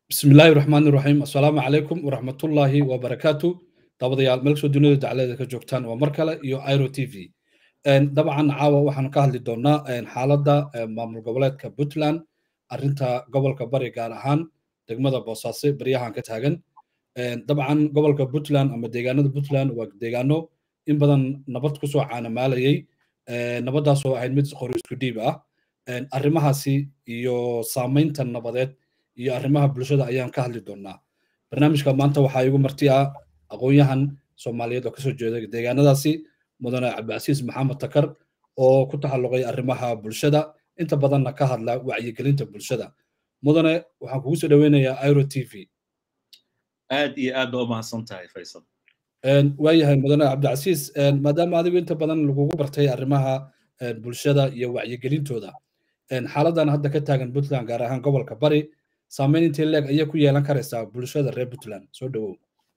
bismi illaahi raxmaani raxiim assalaamu calaykum waraxmatullaahi wabarakaatu daawadayaal meel kasoo dunida daclada ka joogtaan waa mar kale iyo iro t v dabcan caawa waxaanu ka hadli doonaa xaaladda maamul goboleedka puntland arrinta gobolka bari gaar ahaan degmada boosaaso baryahan ka taagan dabcan gobolka puntland ama deegaanada puntland waa deegaano in badan nabad kusoo caanamaalayay nabaddaasoo ahayd mid qori isku dhiib ah arrimahaasi iyo saamaynta nabadeed iyo arrimaha bulshada ayaan ka hadli doonaa barnaamijka maanta waxaa igu marti ah aqoon-yahan soomaaliyeed oo kasoo jeeda deegaanadaasi mudane cabdicasiis maxamed takar oo ku taxalluqay arrimaha bulshada inta badanna ka hadla wacyigelinta bulshada mudane waxaan kugu soo dhoweynayaa iro t v aad iyo aad ba u mahadsan tahay faysal waayahay mudane cabdicasiis maadaama adigu inta badan lagugu bartay arrimaha bulshada iyo wacyigelintooda xaaladan hadda ka taagan puntland gaar ahaan gobolka bari saamayn intee leeg ayay ku yeelan karaysaa bulshada reer puntland soo dhowow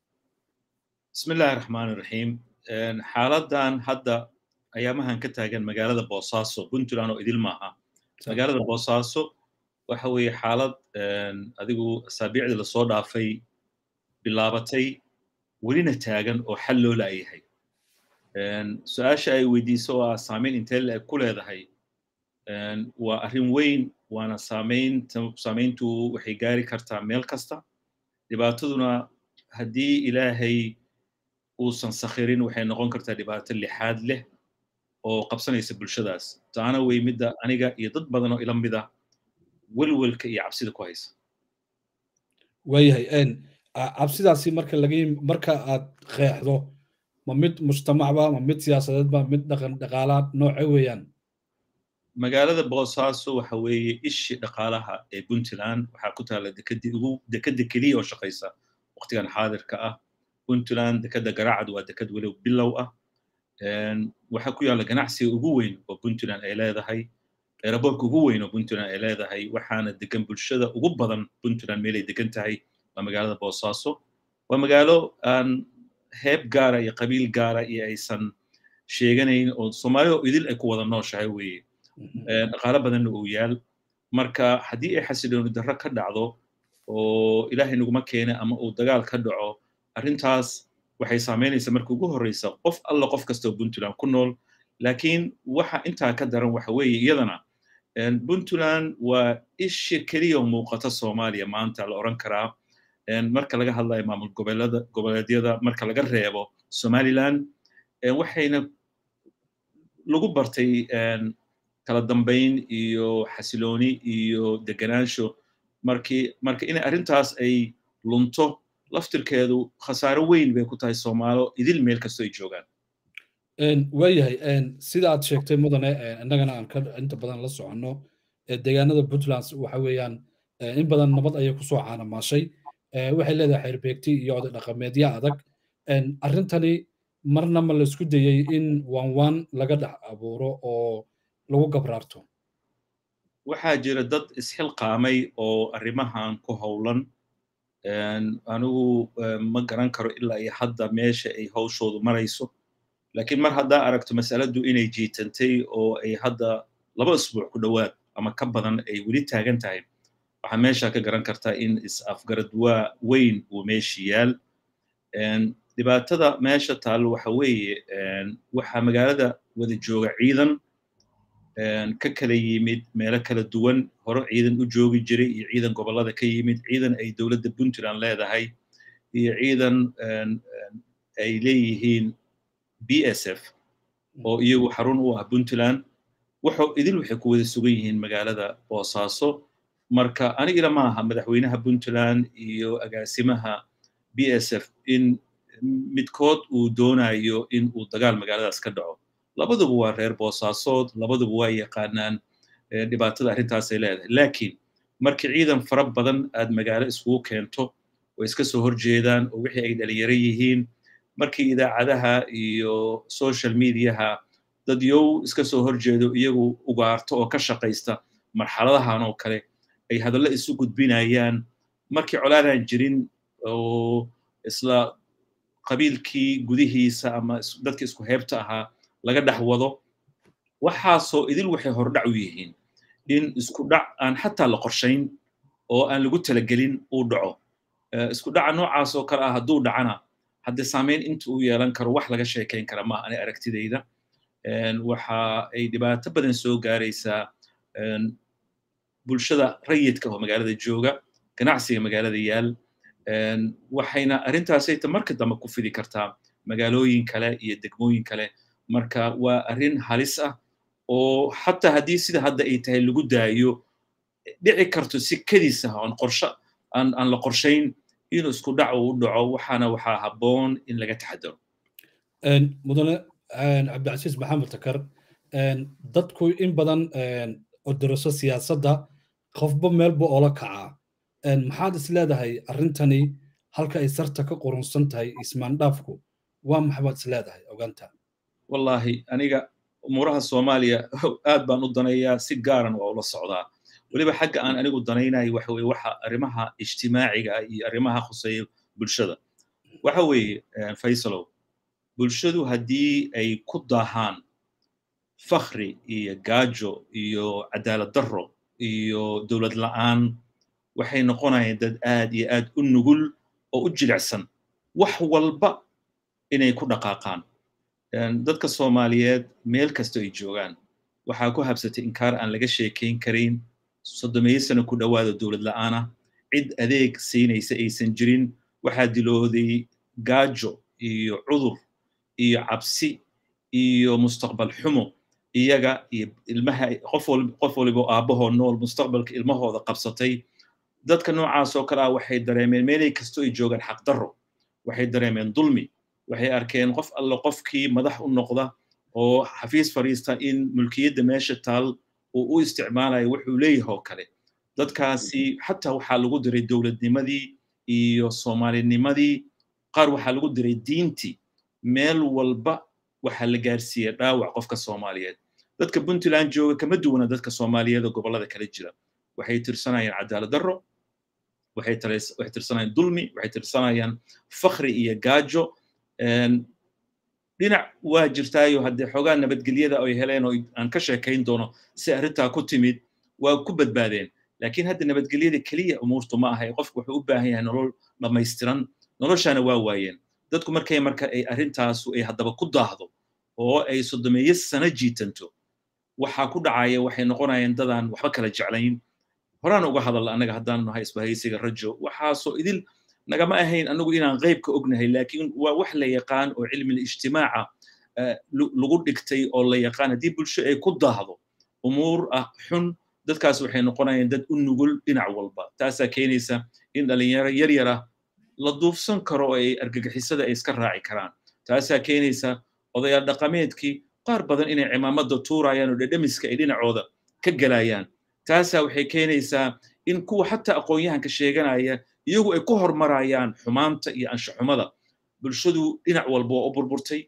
bismi illaahi raxmaani raxiim xaaladan hadda ayaamahan ka taagan magaalada boosaaso puntland oo idil maaha magaalada boosaaso waxa weeye xaalad adigu asaabiicdii lasoo dhaafay bilaabatay welina taagan oo xal loo laayahay su-aasha ay weydiiso oo ah saamayn intee leeg ku leedahay waa arrin weyn waana saamaynta saamayntu waxay gaari kartaa meel kasta dhibaataduna haddii ilaahay uusan sakhirin waxay noqon kartaa dhibaato lixaad leh oo qabsanaysa bulshadaas taana wey midda aniga iyo dad badan oo ila mida welwelka iyo cabsida ku haysa waayahay cabsidaasi marka laga marka aad qeexdo ma mid mujtamacba ma mid siyaasadeedba mid dhaqan dhaqaalaad nooce weeyaan magaalada boosaaso waxa weeye ishii dhaqaalaha ee puntland waxaa ku taalla dekadii ugu dekada keliya oo shaqaysa waqtigan xaadirka ah puntland dekada garacad waa dekad weliba bilow ah waxaa ku yaalla ganacsiga ugu weyn oo puntland ay leedahay eeraboorka ugu weyn oo puntland ay leedahay waxaana degan bulshada ugu badan puntland meelay degan tahay waa magaalada boosaaso waa magaalo aan heeb gaara iyo qabiil gaara iyo aysan sheeganayn oo soomaalida oo idil ay ku wada nooshahay weeye dhaqaalo badanna uu yaal marka haddii ay xasilooni darro ka dhacdo oo ilaahay naguma keene ama uu dagaal ka dhaco arrintaas waxay saamaynaysaa marka ugu horreysa qof alla qof kastoo puntland ku nool laakiin waxa intaa ka daran waxa weeye iyadana puntland waa isha keliya muuqata soomaaliya maanta la odhan karaa marka laga hadlayo maamul goboleeda goboleedyada marka laga reebo somaliland waxayna lagu bartay kala dambayn iyo xasilooni iyo deganaansho markii marka inay arrintaas ay lunto laftirkeedu khasaaro weyn bay ku tahay soomaalo idil meel kastoo ay joogaan waayahay sida aad sheegtay mudane innagana aan ka inta badan la soconno deegaanada puntland waxa weeyaan in badan nabad ayay kusoo caanamaashay waxay leedahay xeerbeegti iyo oday dhaqameedyo adag arrintani marna ma la isku dayey in waan waan laga dhex abuuro oo lagu gabraarto waxaa jira dad isxilqaamay oo arrimahan ku howlan anigu ma garan karo ilaa iyo hadda meesha ay hawshoodu marayso laakiin mar haddaa aragto masaladu inay jiitantay oo ay hadda laba isbuuc ku dhowaad ama ka badan ay weli taagan tahay waxaa meesha ka garan kartaa in is-afgaradwaa weyn uu meesha yaal dhibaatada meesha taallo waxa weeye waxaa magaalada wada jooga ciidan ka kala yimid meelo kala duwan hore ciidan u joogi jiray iyo ciidan gobollada ka yimid ciidan ay dowladda puntland leedahay iyo ciidan ay leeyihiin b s f oo iyagu xarun u ah puntland waxo idil waxay ku wada sugan yihiin magaalada boosaaso marka anigila ma aha madaxweynaha puntland iyo agaasimaha b s f in midkood uu doonayo in uu dagaal magaaladaas ka dhaco labaduba waa reer boosaasood labaduba waa yaqaanaan dhibaatada arrintaasay leedahay laakiin markii ciidan fara badan aad magaalo iskugu keento way iska soo horjeedaan oo wixii ay dhalinyaro yihiin markii idaacadaha iyo social mediaha dad yow iska soo horjeedo iyagu ugaarto oo ka shaqaysta marxaladahan oo kale ay hadallo isu gudbinayaan markii colaadaan jirin oo isla qabiilkii gudihiisa ama dadkii isku heebta ahaa laga dhex wado waxaasoo idil waxay hordhac u yihiin in isku dhac aan xataa la qorshayn oo aan lagu talagelin uu dhaco isku dhaca noocaas oo kale ah hadduu dhacana haddii saameyn inta uu yeelan karo wax laga sheekayn kara maaha ani aragtidayda waxa ay dhibaato badan soo gaaraysaa bulshada rayidka oo magaalada jooga ganacsiga magaalada yaal waxayna arrintaasayta marka dambe ku fidi kartaa magaalooyin kale iyo degmooyin kale marka waa arrin halis ah oo xataa haddii sida hadda ay tahay lagu daayo dhici karto si kadiis ah oon qorsho aan aan la qorshayn inuu isku dhac uu dhaco waxaana waxaa habboon in laga taxadaro mudane cabdicasiis maxamed takar dadku in badan odoroso siyaasadda qofba meelba oola kacaa maxaad is leedahay arrintani halka ay sarta ka qurunsan tahay ismaandhaafku waa maxbaad is leedahay ogaanta wallahi aniga umuuraha soomaaliya aad baan u danayaa si gaaran waa ula socdaa weliba xagga aan anigu danaynayo waxa weye waxa arrimaha ijtimaaciga iyo arrimaha khuseeya bulshada waxa weeye faysalow bulshadu haddii ay ku daahaan fakhri iyo gaajo iyo cadaalad darro iyo dowlad la'aan waxay noqonayaan dad aad iyo aad u nugul oo u jilicsan wax walba inay ku dhaqaaqaan dadka soomaaliyeed meel kasta ay joogaan waxaa ku habsatay inkaar aan laga sheekayn karayn soddomeeyo sano ku dhowaada dowlad la'aana cid adeeg siinaysa aysan jirin waxaa dilooday gaajo iyo cudur iyo cabsi iyo mustaqbal xumo iyaga iyo ilmaha qof qof waliba aabbahoo nool mustaqbalka ilmahooda qabsatay dadka noocaas oo kale ah waxay dareemeen meelay kastoo ay joogaan xaqdarro waxay dareemeen dulmi waxay arkeen qof alle qofkii madax u noqda oo xafiis fadhiista in mulkiyadda meesha taal uu u isticmaalayo wuxuu leeyahay oo kale dadkaasi xataa waxaa lagu diray dowladnimadii iyo soomaalinimadii qaar waxaa lagu diray diintii meel walba waxaa la gaarsiiyey dhaawac qofka soomaaliyeed dadka puntland jooga kama duwana dadka soomaaliyeed oo gobollada kala jira waxay tirsanayaan cadaalad darro waxay tirsanayaan dulmi waxay tirsanayaan fakhri iyo gaajo dhinac waa jirtaayo haddee xoogaa nabadgelyada ay heleen oo aan ka sheekayn doono si arrintaa ku timid waa ku badbaadeen laakiin hadda nabadgelyada keliya umuurtu ma aha qofku wuxuu u baahan yahay nolol dhammaystiran noloshaana waa waayeen dadku markay marka ay arrintaasu ay haddaba ku daahdo oo ay soddomeeyo sano jiitanto waxaa ku dhacaya waxay noqonayaan dadaan waxba kala jeclayn horaan uga hadalla annaga haddaan nahay isbahaysiga rajo waxaasoo idil nagama ahayn anagu inaan qaybka ognahay laakiin waa wax la yaqaan oo cilmi ijtimaaca lagu dhigtay oo la yaqaan haddii bulsho ay ku daahdo umuur ah xun dadkaas waxay noqonayaan dad u nugul dhinac walba taasaa keenaysa in dhalinyaro yar yar ah la duufsan karo oo ay argagixisada ay iska raaci karaan taasaa keenaysa odayaal dhaqameedkii qaar badan inay cimaamada tuurayaan oo dhedhemiska ay dhinacooda ka gelayaan taasaa waxay keenaysaa in kuwa xataa aqoon-yahanka sheeganaya iyagu ay ku hormarayaan xumaanta iyo anshaxumada bulshadu dhinac walba waa u burburtay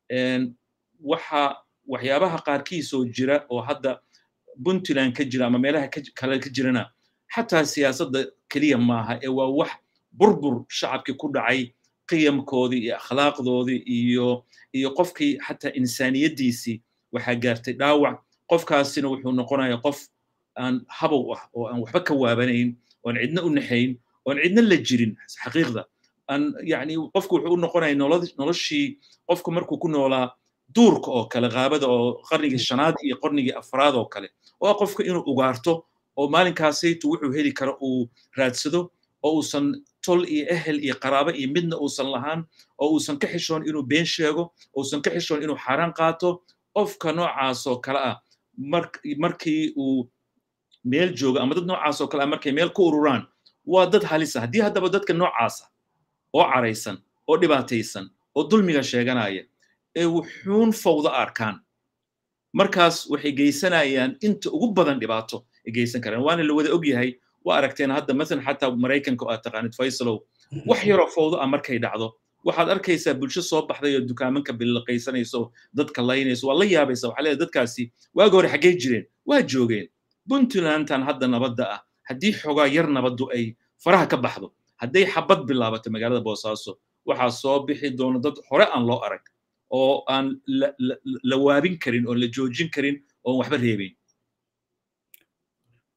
waxa waxyaabaha qaarkiisoo jira oo hadda puntland ka jira ama meelaha kale ka jirana xataa siyaasadda keliya maaha ee waa wax burbur shacabkii ku dhacay qiyamkoodii iyo akhlaaqdoodii iyo iyo qofkii xataa insaaniyaddiisii waxaa gaartay dhaawac qofkaasina wuxuu noqonayaa qof aan habow ah oo aan waxba ka waabanayn oon cidna u naxayn oon cidna la jirin xaqiiqda aan yani qofku wuxuu u noqonaya noloshii qofku markuu ku noolaa duurka oo kale qaabada oo qarnigii shanaad iyo qarnigii afraad oo kale oo qofka inuu ugaarto oo maalinkaasaytu wuxuu heli karo uu raadsado oo uusan tol iyo ehel iyo qaraabo iyo midna uusan lahaan oo uusan ka xishoon inuu been sheego uusan ka xishoon inuu xaaraan qaato qofka noocaas oo kale ah markii uu meel jooga ama dad noocaas oo kale ah markay meel ku ururaan waa dad halisa haddii haddaba dadka noocaasa oo caraysan oo dhibaataysan oo dulmiga sheeganaya ee wuxuun fawda arkaan markaas waxay geysanayaan inta ugu badan dhibaato ay geysan karaan waana la wada og yahay waa aragteen hadda masalan xataa maraykanka oo aad taqaanid faysalow wax yaroo fawdo ah markay dhacdo waxaad arkaysaa bulsho soo baxday oo dukaamanka bilaqaysanayso dadka laynayso waa la yaabaysa waxaa leedahay dadkaasi waagi hore xaggee jireen waa joogeen puntlandtan hadda nabadda ah haddii xogaa yar nabaddu ay faraha ka baxdo hadday xabad bilaabato magaalada boosaaso waxaa soo bixi doona dad hore aan loo arag oo aan la waabin karin oon la joojin karin oon waxba reebayn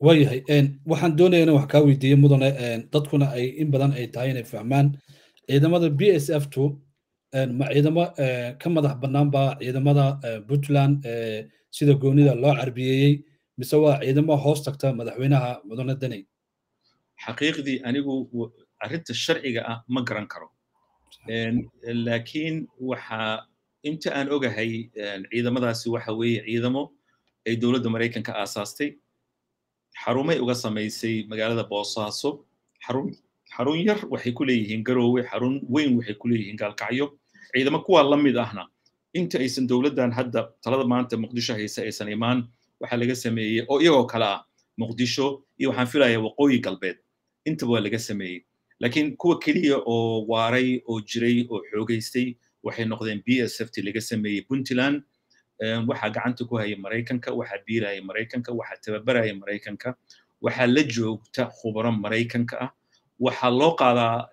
waayahay waxaan doonaya inaan wax kaa weydiiye mudane dadkuna ay in badan ay tahay inay fahmaan ciidamada b s f two ma ciidamo ka madax bannaan baa ciidamada puntland sida goonida loo carbiyeeyey mise waa ciidamo hoos tagta madaxweynaha mudane daney xaqiiqdii anigu arrinta sharciga ah ma garan karo laakiin waxa inta aan ogahay ciidamadaasi waxa weeye ciidamo ay dowladda maraykanka aasaastay xarumay uga samaysay magaalada boosaaso xarun xarun yar waxay ku leeyihiin garoowe xarun weyn waxay ku leeyihiin gaalkacyo ciidamo kuwaa la mid ahna inta aysan dowladdan hadda talada maanta muqdisho hayse aysan imaan waxaa laga sameeyey oo iyagoo kale ah muqdisho iyo waxaan filayaa waqooyi galbeed intaba waa laga sameeyey laakiin kuwa keliya oo waaray oo jiray oo xoogaystay waxay noqdeen b s f t laga sameeyey puntland waxaa gacanta ku haya maraykanka waxaa biiraya maraykanka waxaa tababaraya maraykanka waxaa la joogta khubaro maraykanka ah waxaa loo qaadaa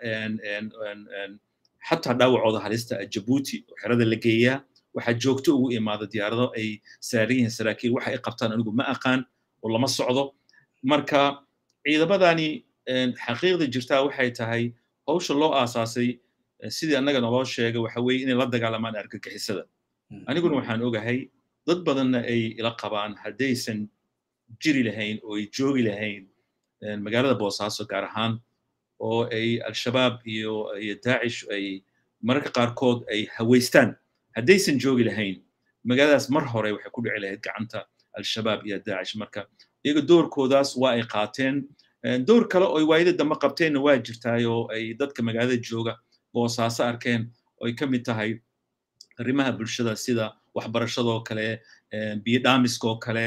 xataa dhaawacooda halista ah jabuuti oo xerada la geeyaa waxaa joogto ugu imaada diyaarado ay saaran yihiin saraakiil waxa ay qabtaan anigu ma aqaan oo lama socdo marka ciidamadani xaqiiqda jirtaa waxay tahay hawsha loo aasaasay sidii annaga naloo sheegay waxa weeye inay la dagaalamaan argagixisada aniguna waxaan ogahay dad badanna ay ila qabaan haddaysan jiri lahayn oo ay joogi lahayn magaalada boosaaso gaar ahaan oo ay al-shabaab iyo iyo daacish ay mararka qaarkood ay hawaystaan haddaysan joogi lahayn magaaladaas mar hore waxay ku dhici lahayd gacanta al-shabaab iyo daacish marka iyaga doorkoodaas waa ay qaateen door kale oo waayada dambe qabteenna waa jirtaay oo ay dadka magaalada jooga boosaaso arkeen oo ay ka mid tahay arrimaha bulshada sida waxbarashadoo kale biyo dhaamiskoo kale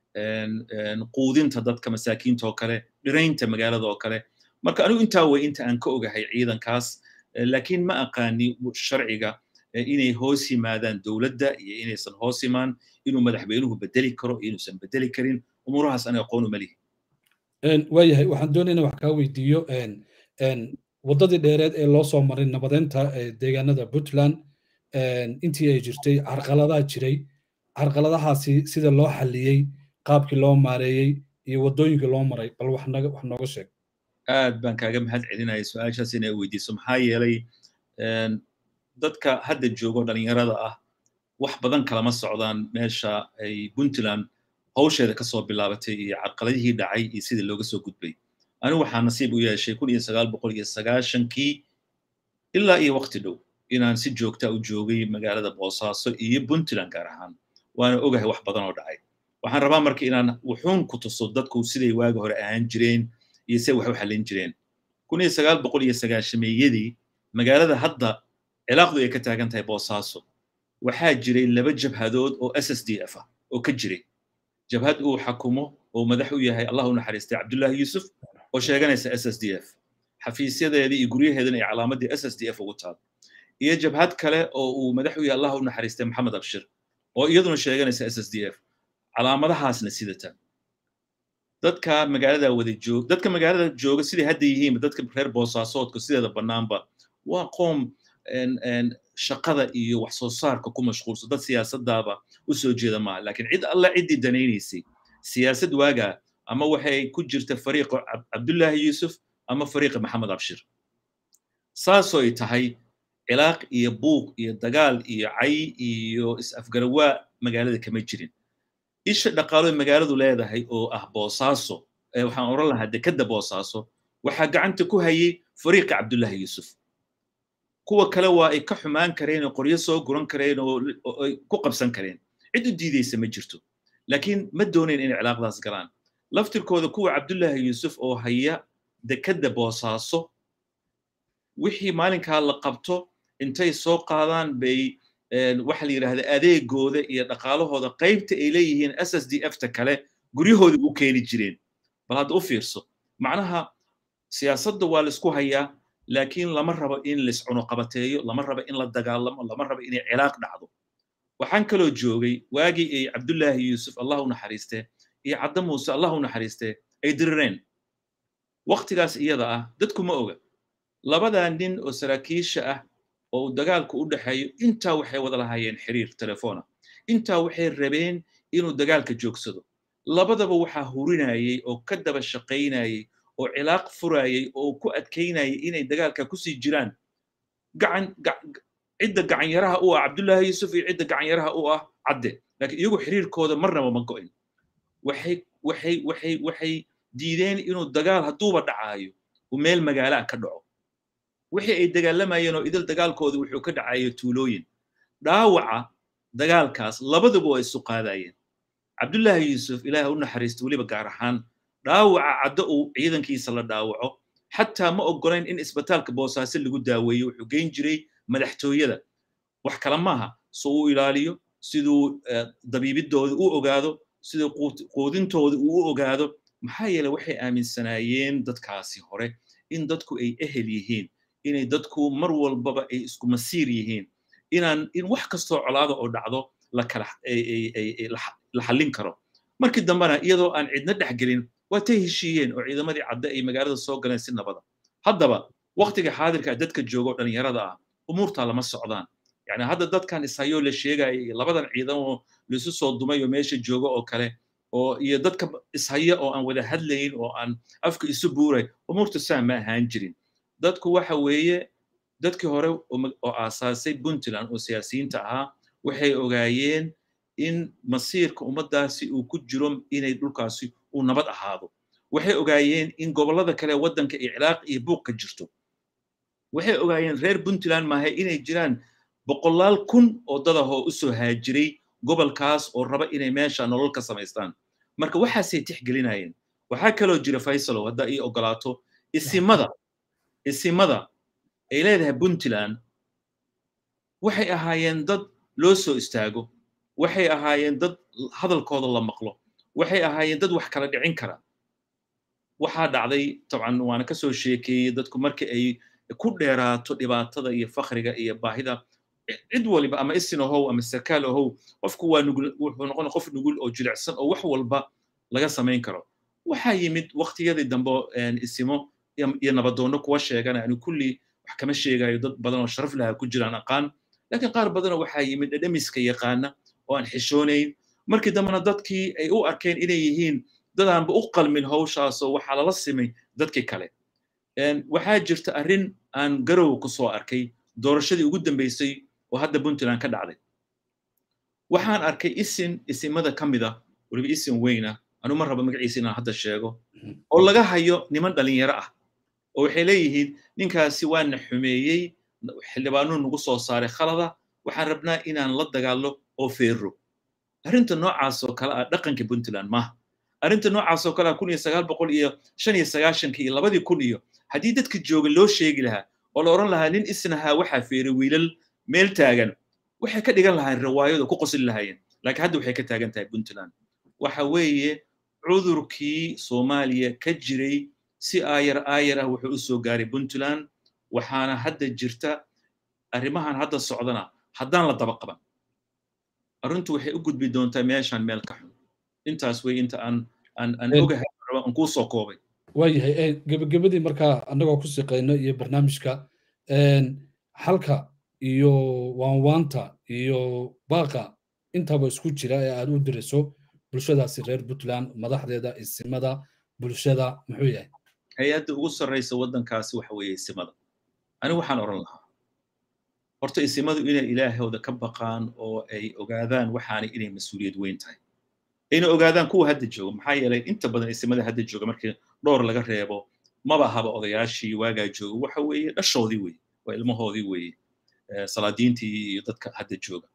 quudinta dadka masaakiinta oo kale dhiraynta magaalada oo kale marka anigu intaa way inta aan ka ogahay ciidankaas laakiin ma aqaani sharciga inay hoos yimaadaan dowladda iyo inaysan hoos imaan inuu madaxweynuhu bedeli karo iyo inuusan bedeli karin umuurahaas aniga aqoon uma lihi waayahay waxaan doonayna wax kaa weydiiyo waddadii dheereed ee loo soo maray nabadeynta deegaanada puntland intii ay jirtay carqaladaha jiray carqaladahaasi sida loo xalliyey qaabkii loo maareeyey iyo waddooyinkii loo maray bal wax nooga sheeg aad baan kaaga mahad celinaya su-aashaas inay weydiiso maxaa yeelay dadka hadda joogo dhalinyarada ah wax badan kalama socdaan meesha ay puntland hawsheeda kasoo bilaabatay iyo carqaladihii dhacay iyo sidii looga soo gudbay anigu waxaa nasiib u yeeshay kun iyo sagaal boqol iyo sagaashankii ilaa iyo waqti dhow inaan si joogta u joogay magaalada boosaaso iyo puntland gaar ahaan waana ogahay wax badan oo dhacay waxaan rabaa marka inaan wuxuun ku tuso dadku siday waagi hore ahaan jireen iyo se wax u xallin jireen kun iyo sagaal boqol iyo sagaashameeyadii magaalada hadda cilaaqdu ay ka taagan tahay boosaaso waxaa jiray laba jabhadood oo s s d f ah oo ka jiray jabhad uu xakumo oo madax u yahay allah u naxariistay cabdullaahi yuusuf oo sheeganaysa s s d f xafiisyadeedii iyo guryaheedana ay calaamadii s s d f ugu taal iyo jabhad kale oo uu madax u yahay allah u naxariistay maxamed abshir oo iyaduna sheeganaysa s s d f calaamadahaasna sidata dadka magaalada wada joog dadka magaalada jooga siday hadda yihiinba dadka reer boosaasoodka sideeda bannaanba waa qoom shaqada iyo wax soo saarka ku mashquulsan dad siyaasadaaba u soo jeeda maaha laakiin cid alla ciddii danaynaysay siyaasad waagaa ama waxay ku jirta fariiqa cabdullaahi yuusuf ama fariiqa maxamed abshir saasoo ay tahay cilaaq iyo buuq iyo dagaal iyo cay iyo is-afgarawaa magaalada kama jirin isha dhaqaalo magaaladu leedahay oo ah boosaaso waxaan oran lahaa dekadda boosaaso waxaa gacanta ku hayay fariiqa cabdullaahi yuusuf kuwa kale waa ay ka xumaan kareen oo qoryo soo guran kareen oo ay ku qabsan kareen cid u diidaysa ma jirto laakiin ma doonayn inay cilaaqdaas galaan laftirkooda kuwa cabdullaahi yuusuf oo haya dekadda boosaaso wixii maalinkaa la qabto intay soo qaadaan bay waxa la yidhahda adeegooda iyo dhaqaalahooda qaybta ay leeyihiin s s d f ta kale guryahooda u keeni jireen bal hadda u fiirso macnaha siyaasadda waa laisku hayaa laakiin lama rabo in laiscunuqabateeyo lama rabo in la dagaalamo lama rabo inay cilaaq dhacdo waxaan kaloo joogay waagii ay cabdullaahi yuusuf allah u naxariiste iyo cadda muuse allah u naxariiste ay dirireen waktigaas iyada ah dadku ma oga labadaa nin oo saraakiisha ah oo uu dagaalku u dhexeeyo intaa waxay wada lahaayeen xiriir telefoona intaa waxay rabeen inuu dagaalka joogsado labadaba waxaa hurinayay oo ka daba shaqaynayay oo cilaaq furayay oo ku adkaynayay inay dagaalka kusii jiraan gacan cidda gacanyaraha u ah cabdullaahi yuusuf iyo cidda gacanyaraha u ah cadde laakiin iyagu xiriirkooda marnaba ma go'in waxay waxay waxay waxay diideen inuu dagaal hadduuba dhacaayo uu meel magaala ka dhaco wixii ay dagaalamayeen oo idil dagaalkooda wuxuu ka dhacayo tuulooyin dhaawaca dagaalkaas labaduba waa isu qaadayeen cabdullaahi yuusuf ilaaha u naxariisto weliba gaar ahaan dhaawaca caddo uu ciidankiisa la dhaawaco xataa ma oggolayn in isbitaalka boosaaso lagu daaweeyo wuxuu geyn jiray madaxtooyada wax kale maaha so uu ilaaliyo siduu dabiibidooda u ogaado siduu quudintooda uu u ogaado maxaa yeele waxay aaminsanaayeen dadkaasi hore in dadku ay ehel yihiin inay dadku mar walbaba ay isku masiir yihiin inaan in wax kastoo colaada oo dhacdo la kala la xallin karo markii dambena iyadoo aan cidna dhexgelin waa tay heshiiyeen oo ciidamadii cadde ay magaalada soo galeen si nabada haddaba waktiga xaadirka dadka jooga oo dhalinyarada ah umuurtaa lama socdaan yani hadda dadkan ishayoo la sheegaya iyo labadan ciidan oo laisu soo dumay oo meesha jooga oo kale oo iyo dadka ishaya oo aan wada hadlayn oo aan afka isu buuray umuurta saa ma ahaan jirin dadku waxa weeye dadkii hore oo aasaasay puntland oo siyaasiyiinta ahaa waxay ogaayeen in masiirka ummaddaasi uu ku jiro inay dhulkaasi uu nabad ahaado waxay ogaayeen in gobollada kale waddanka iyo ciraaq iyo buuq ka jirto waxay ogaayeen reer puntland maaha inay jiraan boqolaal kun oo dad ah oo u soo haajiray gobolkaas oo raba inay meesha nolol ka samaystaan marka waxaasay tixgelinayeen waxaa kaloo jira faysalow haddaa ii ogolaato isimada isimada ay leedahay puntland waxay ahaayeen dad loo soo istaago waxay ahaayeen dad hadalkooda la maqlo waxay ahaayeen dad wax kala dhicin kara waxaa dhacday dabcan waana ka soo sheekeeyey dadku markii ay ku dheeraato dhibaatada iyo fakriga iyo baahida cid waliba ama isin ahow ama sarkaal ahow qofku waa nugul wuxuu noqon qof nugul oo jilicsan oo wax walba laga samayn karo waxaa yimid waqtiyadii dambe isimo iyo nabadoonno kuwa sheegana ani kulli wax kama sheegayo dad badan oo sharaf laha ku jiraan aqaan laakiin qaar badanoo waxaa yimid dhedhemiska yaqaana oo aan xishoonayn markii dambena dadkii ay u arkeen inay yihiin dadaanba u qalmin hawshaasoo waxaa lala simay dadkii kale waxaa jirta arrin aan garow ku soo arkay doorashadii ugu dambeysay oo hadda puntland ka dhacday waxaan arkay isin isimada ka mida weliba isin weyna anu ma raba magaciisa inaan hadda sheego oo laga hayo niman dhalinyaro ah oo waxay leeyihiin ninkaasi waana xumeeyey xildhibaanuu nagu soo saaray khalada waxaan rabnaa inaan la dagaallo oo feero arrinta noocaas oo kale ah dhaqanka puntland maaha arrinta noocaas oo kale ah kun iyo sagaal boqol iyo shan iyo sagaashankii iyo labadii kun iyo haddii dadka jooga loo sheegi lahaa oo la odhan lahaa nin isnahaa waxaa feeray wiilal meel taagan waxay ka dhigan lahaayeen riwaayado ku qosli lahaayeen laakiin hadda waxay ka taagan tahay puntland waxa weeye cudurkii soomaaliya ka jiray si aayar aayar ah wuxuu u soo gaaray puntland waxaana hadda jirta arrimahan hadda socdana haddaan la daba qaban arrintu waxay u gudbi doontaa meeshan meel ka xun intaas wey inta aan aan aan ogahay aan kuu soo koobay waayahay gebagabadii markaa annagoo ku siqayno iyo barnaamijka halka iyo waanwaanta iyo baaqa intaba isku jira ee aad u dirayso bulshadaasi reer puntland madaxdeeda isimada bulshada muxuu yahay hay-adda ugu sarraysa waddankaasi waxa weeye isimada anigu waxaan odhan lahaa horta isimadu inay ilaahooda ka baqaan oo ay ogaadaan waxaanay inay mas-uuliyad weyn tahay ayna ogaadaan kuwa hadda jooga maxaa yeelay inta badan isimada hadda jooga markii dhowr laga reebo maba haba odayaashii waagaa jooga waxa weeye dhashoodii weeye waa ilmahoodii weeye salaadiintii iyo dadka hadda jooga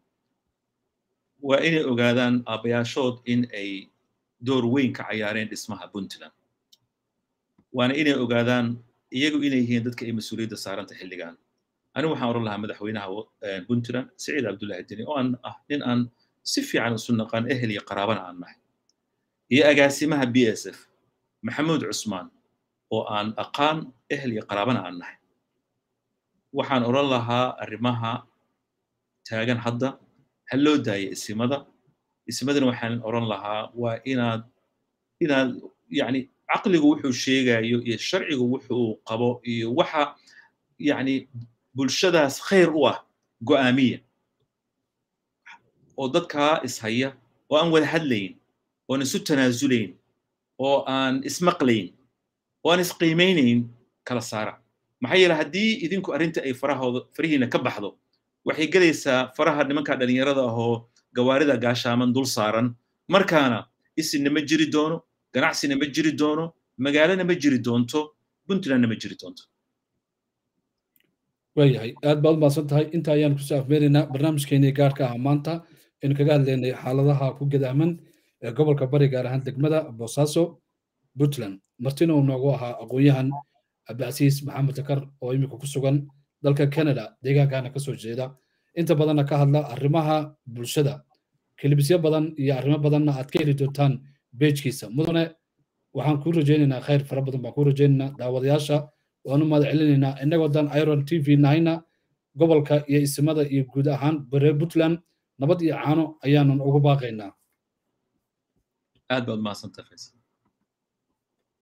waa inay ogaadaan aabbayaashood in ay door weyn ka cayaareen dhismaha puntland waana inay ogaadaan iyagu inay yihiin dadka ay mas-uuliyadda saaranta xilligan anigu waxaan oran lahaa madaxweynaha puntland siciid cabdullahi deni oo aan ah nin aan si fiican isu naqaan ehel iyo qaraabana aan nahay iyo agaasimaha b s f maxamuud cusmaan oo aan aqaan ehel iyo qaraabana aan nahay waxaan oran lahaa arrimaha taagan hadda ha loo daaya isimada isimadana waxaan oran lahaa waa inaad inaad yani caqligu wuxuu sheegayo iyo sharcigu wuxuu qabo iyo waxa yani bulshadaas khayr u ah go'aamiya oo dadkaa ishaya oo aan wada hadlayn oon isu tanaasulayn oo aan ismaqlayn oo aan isqiimaynayn kala saara maxaa yeele haddii idinku arrinta ay farahooda farihiina ka baxdo waxay gelaysaa faraha nimanka dhalinyarada ahoo gawaarida gaashaaman dul saaran markaana isinna ma jiri doono ganacsina ma jiri doono magaalana ma jiri doonto puntlandna ma jiri doonto waayahay aad baad umahadsan tahay inta ayaan kusoo afmeeraynaa barnaamijkeenii gaarka ah maanta aynu kaga hadlaynay xaaladaha ku gadaaman ee gobolka bari gaar ahaan degmada boosaaso puntland martina uu noogu ahaa aqoon-yahan cabdicasiis maxamed takar oo imika ku sugan dalka canada deegaankana kasoo jeeda inta badanna ka hadla arrimaha bulshada kilibisyo badan iyo arrimo badanna aad ka heli doontaan beejkiisa mudane waxaan kuu rajaynaynaa khayr fara badan baan kuu rajaynaynaa daawadayaasha waanu mahad celinaynaa innagoo dan iron t v nahayna gobolka iyo isimada iyo guud ahaan bare puntland nabad iyo caano ayaanan ugu baaqaynaa aad baad mahadsantahay faysal